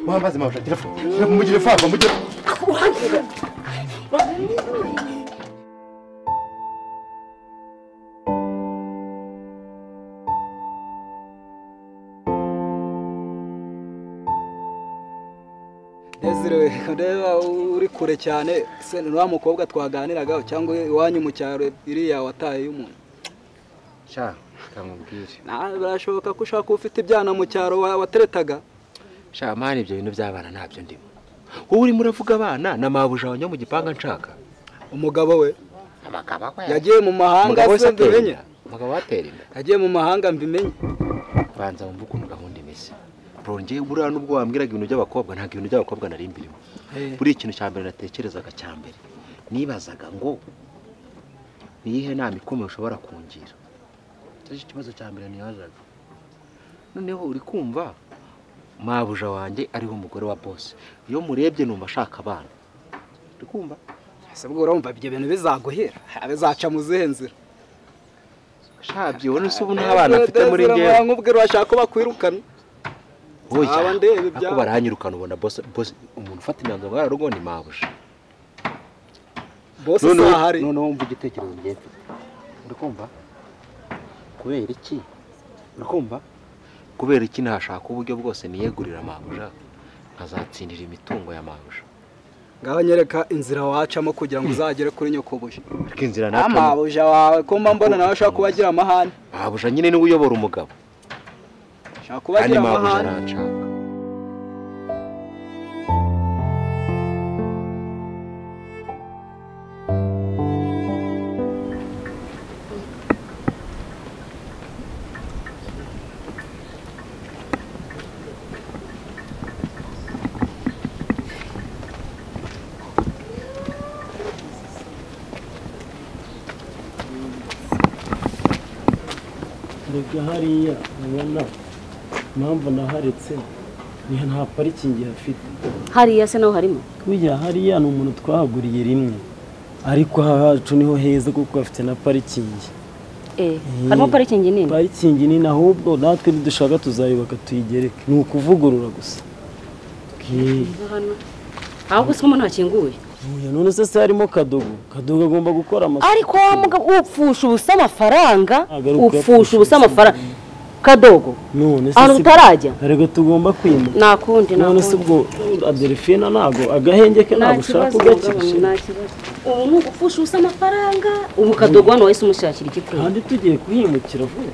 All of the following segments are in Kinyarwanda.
Muhammed Mavra telefon. Telefon mu telefon mu telefon. Desire ndeba uri kure cyane se ni wa mukobwa twaganiraga cyangwa iwanyu mu cyaro iriya wataye y'umuntu Sha kamubwire. Na- birashoboka ko ushaka ufite ibyana mu cyaro wa- wateretaga Sha mani ibyo bintu by'abana ntabyo ndimo. Wowe urimo uravuga abana na mabuja wanyo mu gipanga nshaka. umugabo we Amagabo akwe. yagiye mu mahanga Umugabo wese se atera mbimenye inda. Umugabo atera inda. yagiye mu mahanga mbimenye Banza wumve ukuntu gahunda imeze. Bro njye buriya nubwo wambwiraga ibintu by'abakobwa ntabwo ibintu by'abakobwa nari mbirimo. Eh. Buriya ikintu cya mbere natekerezaga cya mbere. Nibazaga ngo ni iyihe nama ikomeye ushobora kungira. Icyo cyo kibazo cya mbere nibazaga. Noneho uri kumva mabuja wanjye ariho umugore wa bose. Iyo murebye numva ashaka abana. Uri kumva? ese ubwo urumva ibyo bintu bizaguhira Ha, bizaca mu zihe nzira Shabye wowe ubu nta bana afite muri Desire, njyewe. mwamubwira urashaka ko bakwirukana Oya, Aba ndeba ibyabo. ako barahanyirukana ubona bose bose umuntu ufata imyanzuro ngara rugo ni mabuja. bose noneho ahari noneho wumva igitekerezo njye mfite uri kumva kubera iki uri kumva kubera iki nashaka uburyo bwose niyegurira mabuja nkazatsindira imitungo ya mabuja ngaho nyereka inzira wacamo kugira ngo uzagere kuri nyokobuja ariko inzira natuma amabuja wawe ko mba mbona nawe ashaka kuba agira amahane mabuja nyine niwe uyobora umugabo ashaka kuba kandi agira mabuja amahane aranshaka erega hariya ubona impamvu naharetse ni nta parikingi hafite hariya se naho harimo buriya hariya ni umuntu twahaguriye rimwe ariko ahacu niho heza kuko hafite na parikingi eh harimo parikingi nini parikingi nini ahubwo natwe nidushaka tuzayubaka tuyigereke ni ukuvugurura gusa Bwira. hano ahubwo se umuntu hakinguye Oya, none se se harimo kadogo kadogo agomba gukora amasuku ariko wa mugabo upfusha ubusa amafaranga Agaruka upfusha ubusa amafaranga kadogo none se ahantu si- utarajya erega tugomba kwimuka nakundi none se ubwo adelphine ntago agahenge ke ntabwo ushaka ugakikije ubu ni ugupfusha ubusa amafaranga ubu kadogo hano wahise umushakira igikwiye kandi tugiye kuhimukira vuba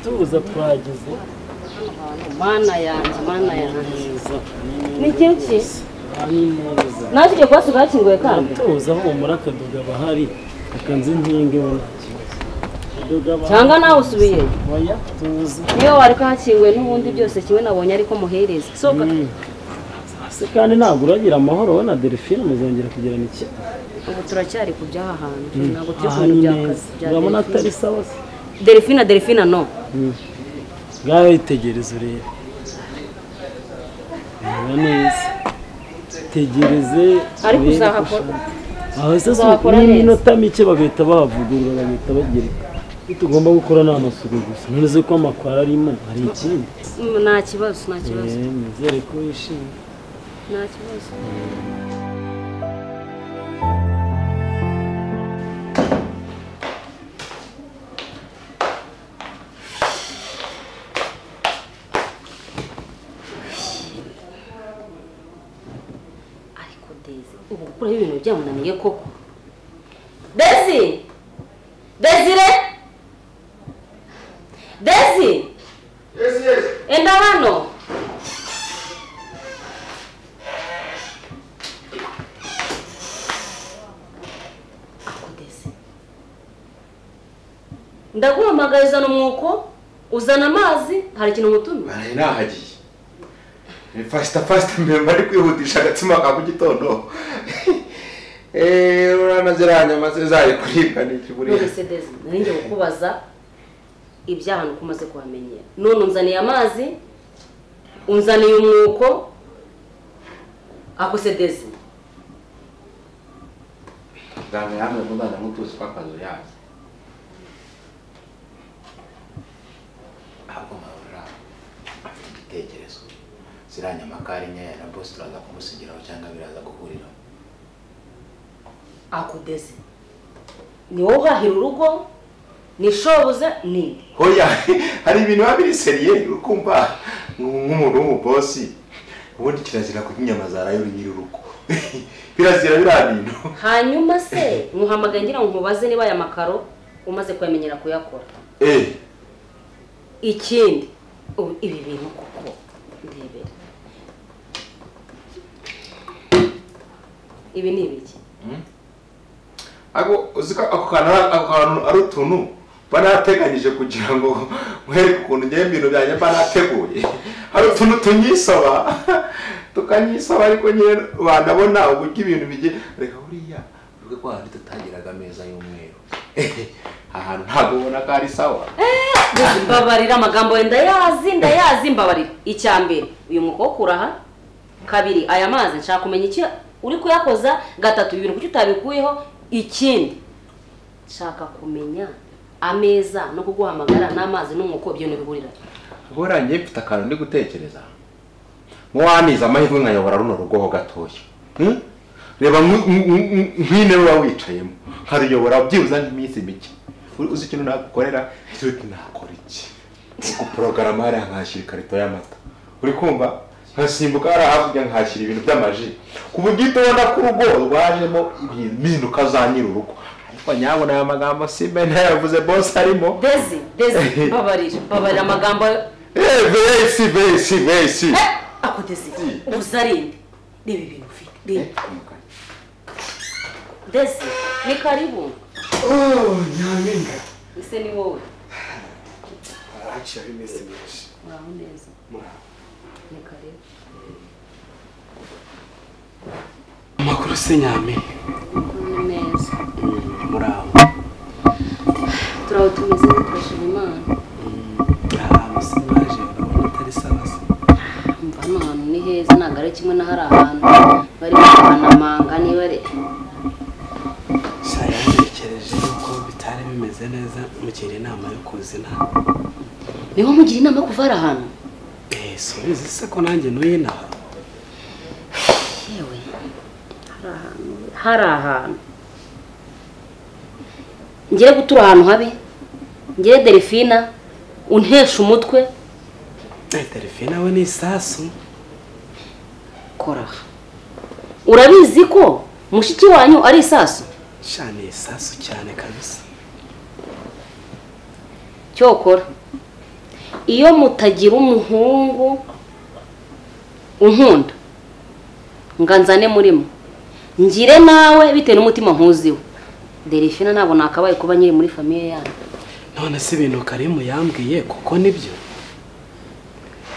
tubuza twageze mana yanjye mana yanjye neza ni ikintu ki ni neza nawe tugiye kuba tugakinguye kandi tubuza humura akadoga aba ahari akanze impinga we nta kibazo Akadoga aba cyangwa ahari. nawe usubiye oya tuzi niyo wareka hakinguye n'ubundi byose kimwe nabonye ariko muhereza sohoka se kandi ntabwo uragira amahoro we na delphine muzongera kugirana ikintu ubu turacyari ku by'aha hantu ntabwo turi aha ku ni bintu bya neza kazi bya urabona atari delphine sawa se delphine delphine no ngaho yitegereza urebe reba neza tegereze Ariko urebe ko uzahakora- ushaka. aho se si uzahakora neza. n'iminota mike bagahita bahavugurura bagahita bagereka icyo tugomba gukora ni amasuku gusa none se ko amakwara arimo hari ikindi Mm, nta kibazo nta kibazo Eh, nizere ko wishimye nta kibazo ariko Daisy ubu gukuraho ibintu byamunaniye koko Daisy Desire Daisy enda hano Ariko Daisy, ndaguhamagaye uzana umwuko uzana amazi hari ikintu umutumye baraye nahagiye ni fasita fasita mbere mbari kwihutisha agatsima ka mu gitondo eee urabona ziriya nyama ze zari kuribwa n'iki buriya nonese dezi nanjye kukubaza ibyaha nuko umaze kuhamenyera none unzaniye amazi unzaniye umwuko akuse dezi muganga yambwe ngo ndaza nk'utuzi tw'akazu yanyu ahubwo marura afite igitekerezo ziriya nyamakari nkeya na bose turaza kumusigiraho cyangwa biraza guhuriraho akudeze ni wowe uhahira urugo ni shobuze ni hoya hari ibintu biba biri seriye ukumva nk'umuntu w'umubosi ubundi kirazira kurya inyama za rayo nyir'urugo birazira biriya bintu hanyuma se nkuhamagaye ngira ngo nkubaze niba aya makaro umaze kuyamenyera kuyakora eee ikindi ubu ibi bintu kuko ndebera ibi ni ibiki ako uzi ko ako kantu ari- ako kantu ari utuntu mba nateganyije kugira ngo mwereke ukuntu ngewe ibintu byanjye mba nateguye hari utuntu tunyisaba tukanyisaba ariko nyine banabona uburyo ibintu bigiye reka buriya uvuge ko hahandi tutagiraga ameza y'umweru ahantu ntabwo ubona ko ari sawa mbabarira amagambo wenda ndayazi ndayazi mbabarira icya mbere uyu mukobwa uraha kabiri aya mazi nshaka kumenya icyo uri kuyakoza gatatu ibi bintu kuki utabikuyeho ikindi nshaka kumenya ameza no kuguhamagara n'amazi n'umwuko ibyo ntibihurira guhera ngiye mfite akantu ndi gutekereza nk'uwanize amahirwe nkayobora runo rugo ho gatoya Hmm? reba nk- nk- nk- nk'intebe uba wicayemo nkaruyobora byibuze n'iminsi mike Uri- uzi ikintu nagukorera icyo uti nakora iki guporogaramu hariya nkahashyira ikarito y'amata uri kumva nkasimbuka hariya hakurya nkahashyira ibintu by'amaji ku buryo uhita ubona ko urugo rwajemo ibintu impinduka za nyir'urugo ariko nyabona aya magambo simba ntayavuze bose arimo Dezi, Dezi, mbabarira, mbabarira amagambo Eh, vesi vesi vesi Eh, ako Dezi, ubuze ari inde. Reba ibintu ufite, reba. Dezi, ni karibu. Oh, nyampinga. Ese ni wowe. Arakira bimeze byinshi. Uraho neza. Ni karibu. amakuru se nyame Ni neza. muraho Turaho tumeze dukoresheje imana. ahantu se mwaje urabona atari sawa se Umva hano hantu ni heza, ntabwo ari kimwe n'ahari ahantu. Bari kubanamanga niba ari... sha yantekereje yuko bitari bimeze neza mugira inama yo kuzina Niho mugira inama yo kuva ari ahantu? eee subizi se ko nanjye n'uyinaha yewe hari ahantu hari ahantu ngiye gutura ahantu habi ngiye delphina untesha umutwe telefone we ni isasu kora aha. urabizi ko mushiki wanyu ari isasu sha ni isasu cyane kabisa cyokora iyo mutagira umuhungu unkunda ngo nzane murimo ngire nawe bitewe n'umutima nkuziwe delphina ntabwo nakabaye kuba nyiri muri famiye yanyu none se ibintu karimu yambwiye kuko nibyo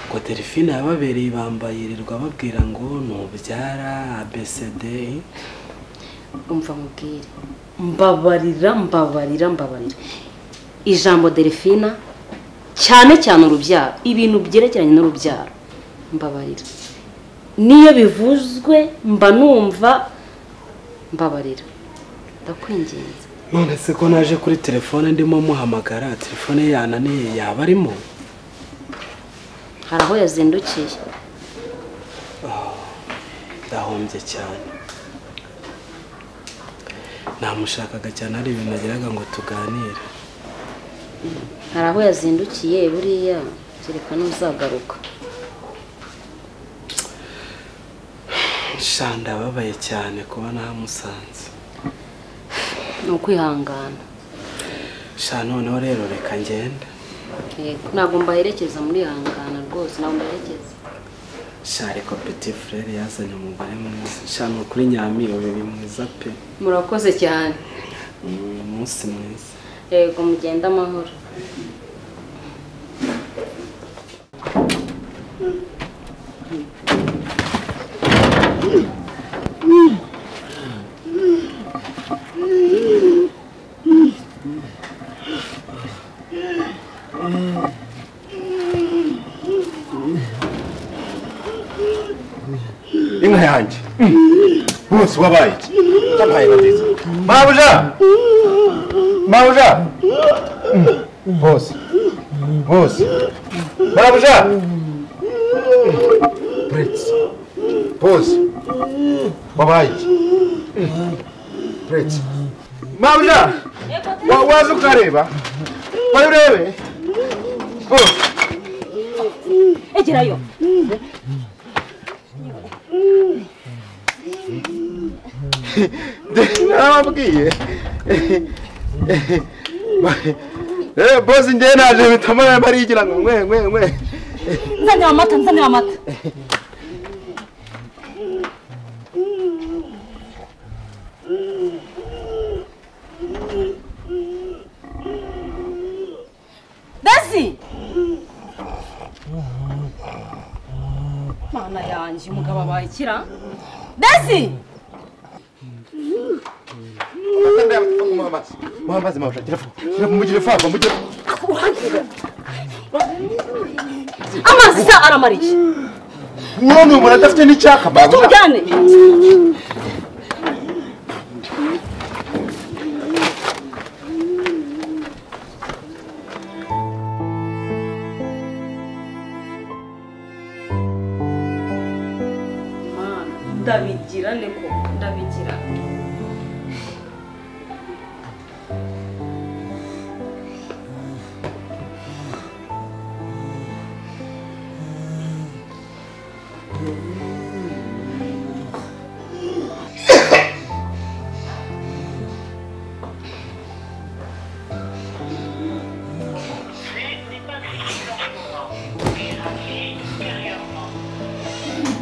ngo delphine yababereye ibamba yirirwa babwira ngo ntubyara abcd umva mubwire mbabarira mbabarira mbabarira ijambo delphina cyane cyane urubyaro ibintu byerekeranye n'urubyaro mbabarira niyo bivuzwe mba numva mbabarira ndakwinginze none se ko naje kuri telefone ndimo muhamagara telefone ye yananiye yaba arimo hari aho yazindukiye ndahombye cyane namushakaga cyane hari ibintu nagiraga ngo tuganire hari aho yazindukiye buriya kereka n'uzagaruka sha ndababaye cyane kuba namusanze ni ukwihangana sha noneho rero reka ngende Yego, ntabwo mbaherekeza murihangana rwose ntabwo mbaherekeza sha reka peti furere yazanye umugore mwiza sha ni ukuri nyamiro biri mwiza pe murakoze cyane ni umunsi mwiza yego mugende amahoro Inka yanjye. Bose wabaye iki? Ndabaye nziza. mabuja mabuja bose bose mabuja prince bose wabaye prince mabuja wa- waza ukareba wayo urebe bose egerayo narababwiye Eh, bosi njye naje bitama barigira ngo mwe mwe mwe nzanira amata nzanira amata dazi mana yanjye umugabo abaye ikira dazi muhambazi mabusha gira gira mugire fafa mugire amazi se aramariye uwo ni umuntu adafite n'icyaka mabuja tujyane ndabigira niko ndabigira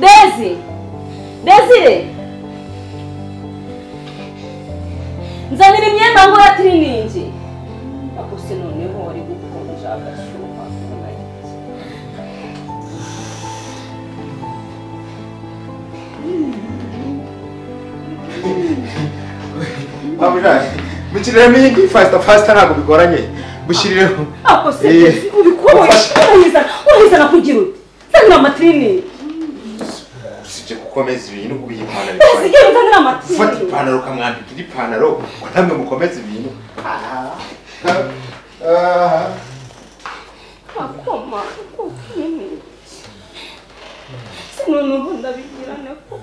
Desi! Desi! Nzanira imyenda ngura tiriningi. Ako se noneho wari gukonja agashyuha. mabuja mikiremo iyi ngiyi fasita fasita ntabwo bigoranye gushyirireho Ako se Eh, Desi, ubikora ufashe. urahizana urahizana kugira ute? Nzanira amatiriningi. usibye gukomeza ibintu kubiha ipantaro Desi genda nzanira ufata amatiriningi. ipantaro ukamwambika indi pantaro ngo ntamwe mukomeze ibintu Akoma ako kinini. Se noneho ndabigira niko.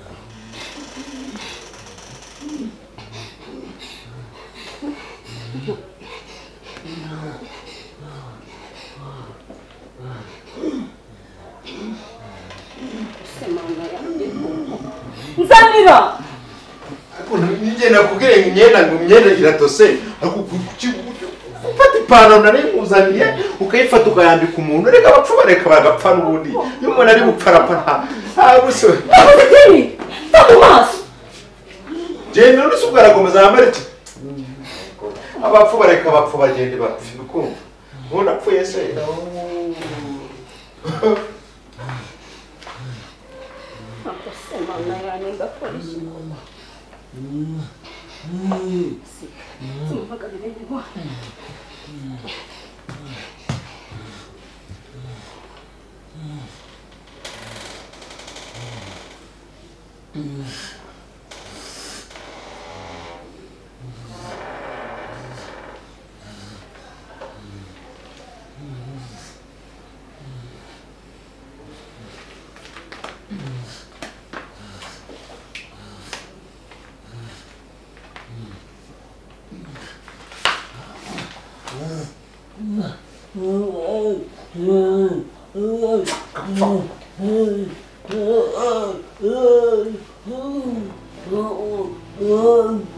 nzanira njye nakubwira ngo imyenda ngo imyenda iratose ariko kuki- ufata ipantaro narayimuzaniye ukayifata ukayambika umuntu reka abapfu bareka bagapfa n'ubundi iyo umuntu ari buparapa nta nta buso nakoze ikintu nta mu maso genda n'urusi ubwo arakomeza yambara iki abapfu bareka abapfu bagende bapfa ukumva umuntu apfuye se nakoze imana yanjye ndakora ikintu simuhagarire ngo Oh,